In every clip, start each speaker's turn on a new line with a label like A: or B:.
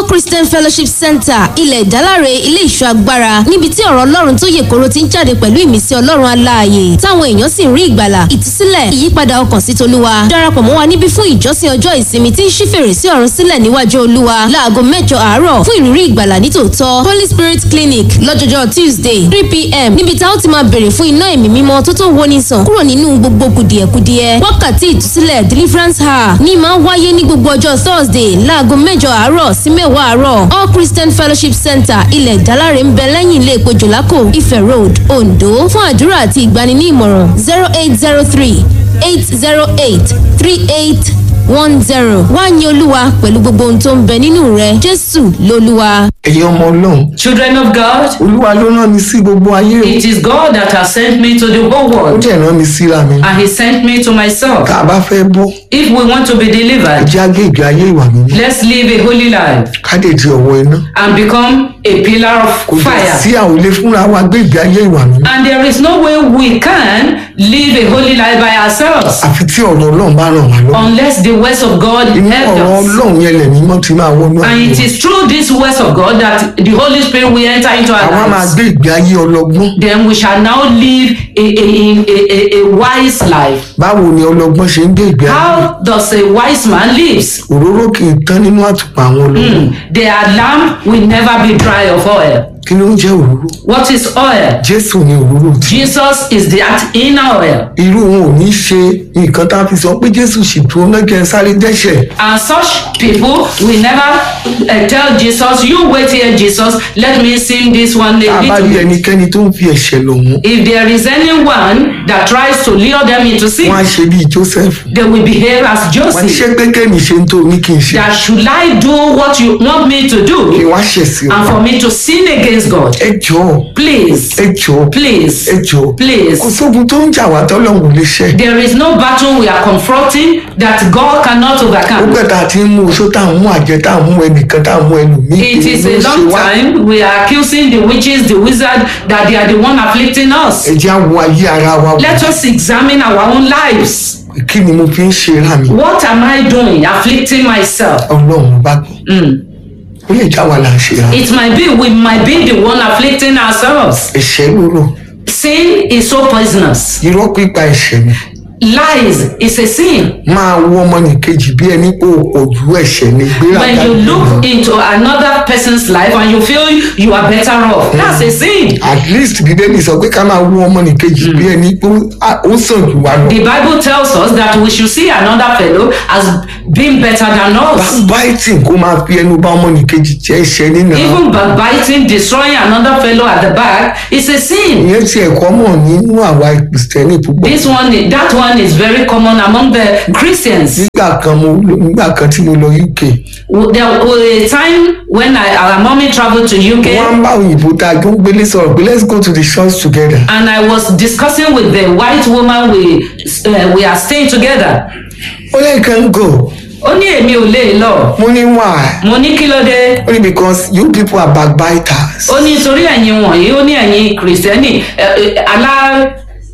A: christian fellowship center ilẹ̀ ìdáláre ilé ìṣọ́ agbára níbi tí ọ̀rọ̀ ọlọ́run tó yè koro ti ń jáde pẹ̀lú ìmísí ọlọ́run aláàyè táwọn èèyàn sì ń rí ìgbàlà ìtúsílẹ̀ ìyípadà ọkàn sí tolúwa darapọ̀ mọ́ wa níbí fún ìjọsìn ọjọ́ ìsinmi tí ń ṣí fèrèsé ọ̀run sílẹ̀ níwájú olúwa láago mẹ́jọ àárọ̀ fún ìrírí ìgbàlà nítòótọ́ holy spirit clinic lọ́jọ́jọ́ tuesday three pm níbi tá ó ti máa béèrè fún iná ẹ̀mí mímọ́ tó tó woni sàn kúrò nínú gbogbo kùdìẹ̀kudiẹ wákàtí ìtúsílẹ̀ deliverance hour ní máa ń wáyé ní gbogbo ọjọ́ thursday láago mẹ́jọ àárọ̀ sí mẹ́wàá àárọ̀ all christian fellowship center ilẹ̀ ìdáláre ń bẹ lẹ́yìn ilé epo jòlákò ifẹ̀ road ondo fún àdúrà àti ìgbani ní ìmọ̀ràn zero eight zero three eight zero eight three eight one zero wá ní olúwa pẹ̀lú gbogbo ohun tó ń bẹ nínú rẹ jésù lolúwa.
B: ẹ̀yin ọmọ ọlọ́run
C: Children of God,
B: olúwa ló rán mi sí gbogbo ayé o
C: it is God that has sent me to the whole
B: ó
C: world,
B: dẹ̀ rán mi síra mi
C: and He sent me to myself.
B: tá a bá fẹ́ bọ́
C: If we want to be delivered,
B: ẹjẹ́ á gbé ìgbé ayé ìwà mímọ́
C: let's live a holy life
B: ká dé di ọ̀wọ́ iná
C: and become a pillar
B: kò
C: of
B: dẹ̀ sí
C: fire.
B: àwọn ilé fúnra wa gbé ìgbé ayé ìwà mímọ́
C: And there is no way we can live a holy life by ourselves
B: àfi tí ọ̀rọ̀ ọlọ́run bá ràn wá lọ́wọ́
C: unless the words of God
B: inú
C: help
B: ọ̀rọ̀
C: us.
B: ọlọ́run yẹn lẹ̀mí mọ́ ti máa wọnú
C: And
B: ayé
C: it
B: wa
C: is through these words of God that the Holy Spirit will enter into
B: àwa
C: our
B: máa
C: lives.
B: gbé ìgbé ayé ọlọ́gbọ́n
C: Then we shall now live a, a, a, a, a wise life.
B: báwo ni ọlọ́gbọ́n ṣe ń gbé ìgbé ayé
C: How does a wise man lives?
B: òróró kì í tán nínú àtùpà àwọn ọlọ́gbọ́n
C: Their lamp will never be dry of oil.
B: kí ló ń jẹ́ òróró
C: What is oil?
B: jésù ni òróró tí
C: Jesus is that inner oil.
B: irú wọn ò ní ṣe nǹkan tá a fi sọ pé jésù sì dúró náà kí ẹ sáré dẹ́ṣẹ̀
C: And such people will never uh, tell Jesus, You wait here, Jesus, let me sing this one
B: tá
C: a
B: a bá rí
C: little bit.
B: ẹnikẹ́ni tó ń fi ẹ̀ṣẹ̀ lọ̀ wọ́n
C: If there is anyone that tries to lure them into sin,
B: wọ́n á ṣe bíi joseph
C: they will behave as
B: wọ́n á
C: Joseph.
B: ṣe pé kéèmì ṣe ń tó ní kí n ṣe
C: That should I do what you want me to
B: kí
C: do
B: wọ́n á ṣẹ̀ sí ọ
C: and for me to sin against God?
B: ẹ jọ̀ọ́
C: Please,
B: ẹ jọ̀ọ́
C: please,
B: ẹ jọ̀ọ́
C: please.
B: kò sógun tó ń jà wá tọ́lọ́hún ò lè ṣẹ́
C: There is no battle we are confronting that God cannot
B: ó
C: overcome.
B: pẹ́ tá a ti ń mú oṣó tá a ń mú àjẹ tá a ń mú ẹnìkan tá a ń mú ẹlòmíì
C: It is a
B: ló ń ṣe
C: long
B: wá
C: time we are accusing the witches, the wizard, that they are the one afflicting us.
B: ẹ jẹ́ àwọn ayé ara wa wò
C: Let us examine our own lives.
B: kí ni mo fi ń ṣe ra mi
C: What am I doing? Afflicting myself.
B: ọlọ́run bá gbọ́ ó lè já wa là ń ṣe ra
C: It might be we might be the one afflicting ourselves.
B: ẹ̀ṣẹ̀ lóró
C: Sin is so poisonous.
B: irọ́ pípa ẹ̀ṣẹ̀ ni
C: Lies is a sin.
B: máa wọ ọmọnìkejì bí ẹni pé o pọ̀ ju ẹ̀ṣẹ̀ ni gbéraga
C: When you
B: jù lọ.
C: look into another person's life and you feel you are better off, that's a sin.
B: at least bíbélì sọ pé ká máa wọ ọmọnìkejì bí ẹni pé ó- ó sàn jù wá lọ
C: The Bible tells us that we should see another fellow as being better than us.
B: backbiting kó máa fi ẹnu bá ọmọnìkejì jẹ́ ẹ̀ṣẹ̀ nínú
C: Even backbiting, destroying another fellow at the back is a sin.
B: ìyẹn ti ẹ̀kọ́ mọ̀ nínú àwa kìrìsìtẹ́nì púpọ̀
C: This one, that one is very common among the Christians.
B: nígbà kan mo nígbà kan tí mo lọ uk
C: There was a time when I, our mommy traveled to
B: wọ́n
C: UK
B: á ń bá òyìnbó tá a jọ ń gbélé sọ̀rọ̀ pé let's go to the church together
C: and I was discussing with the white woman we uh, we are staying together.
B: ó lè kàn go
C: Ó ní èmi ò lè lọ.
B: mo ní why
C: Mo ní kí ló dé?
B: ó ní because you people are backbiters
C: Ó ní torí ẹ̀yin wọ̀nyí, ó ní ẹ̀yin kìrìsìtẹ́nì ẹ, ẹ, alá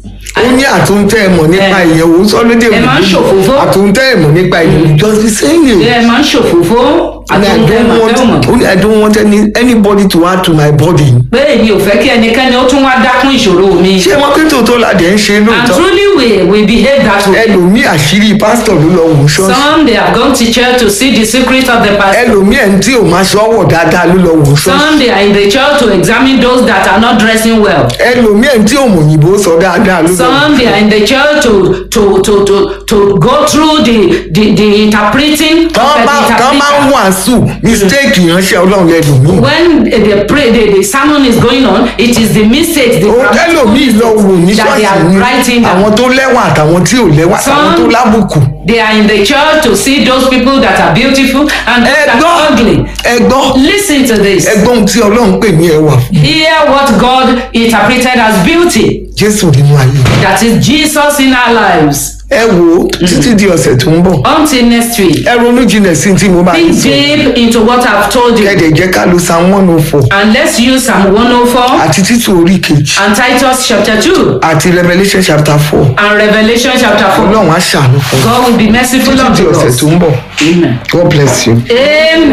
B: ó ní àtúntẹ́ ẹ̀mọ̀ nípa
C: Ẹ-
B: ìyẹn òun sọ lédè
C: ẹ máa ń ṣòfófó.
B: àtúntẹ́ ẹ̀mọ̀ nípa ìyẹn just be saying it
C: ẹ máa ń ṣòfófó
B: and I
C: àtúntẹ̀
B: don't want
C: màfẹ́mọ̀.
B: only I don't want any anybody to add to my body
C: Pé èmi ò fẹ́ kí ẹnikẹ́ni ó tún wá dákún ìṣòro mi.
B: ṣé wọn pé tòótọ́ la dẹ̀ ń ṣe
C: And
B: lóòótọ́
C: truly we we behave that way.
B: ẹlòmíì àṣírí pásítọ̀ ló lọ wò ṣọ́ọ̀ṣì
C: Some they have gone to church to see the secret of the pastor.
B: ẹlòmíì ẹni tí ò máa ṣọ́wọ̀ dáadáa ló lọ wò ṣọ́ọ̀ṣì
C: Some they are in the church to examine those that are not dressing well.
B: ẹlòmíì ẹni tí ò mọ̀ òyìnbó sọ dáadáa ló lọ wò
C: Some they are in the church to to to to to go through the the the interpreting.
B: tán bá
C: the
B: tán bá ń
C: interpreter.
B: wàásù mistake ìránṣẹ́ ọlọ́run lẹ́lòmíì
C: When the pray the, the sermon is going on, it is the mistakes, the
B: ó
C: grammatical
B: ẹlòmíì lọ wò ní
C: that they
B: ṣọ́ọ̀ṣì
C: are
B: ní
C: writing down.
B: àwọn tó lẹ́wà àtàwọn tí ò lẹ́wà àtàwọn tó
C: Some-
B: lábùkù
C: They are in the church to see those people that are beautiful and those that
B: ẹgbọ́n
C: are ugly.
B: ẹgbọ́n
C: Listen to this.
B: ẹgbọ́n ohun tí ọlọ́run pè ní ẹwà fún
C: Hear what God interpreted as beauty.
B: jésù nínú ayé
C: That is Jesus in our lives.
B: ẹ wò ó títí di ọ̀sẹ̀ tó ń bọ̀
C: Until next week.
B: ẹ ronú jinlẹ̀ sí tí mo bá ń
C: Think
B: sọ
C: deep into what I've told you.
B: kẹ́dẹ̀ jẹ́ ká lo psalm one oh four
C: And let's use Psalm 104
B: àti títù orí kejì
C: and Titus chapter 2
B: àti revolution chapter four
C: and Revelation chapter 4.
B: ọlọ́run á ṣàánú fún un
C: God will be merciful
B: títí di
C: unto
B: ọ̀sẹ̀
C: us.
B: tó ń bọ̀
C: Amen.
B: god bless you.
C: Amen.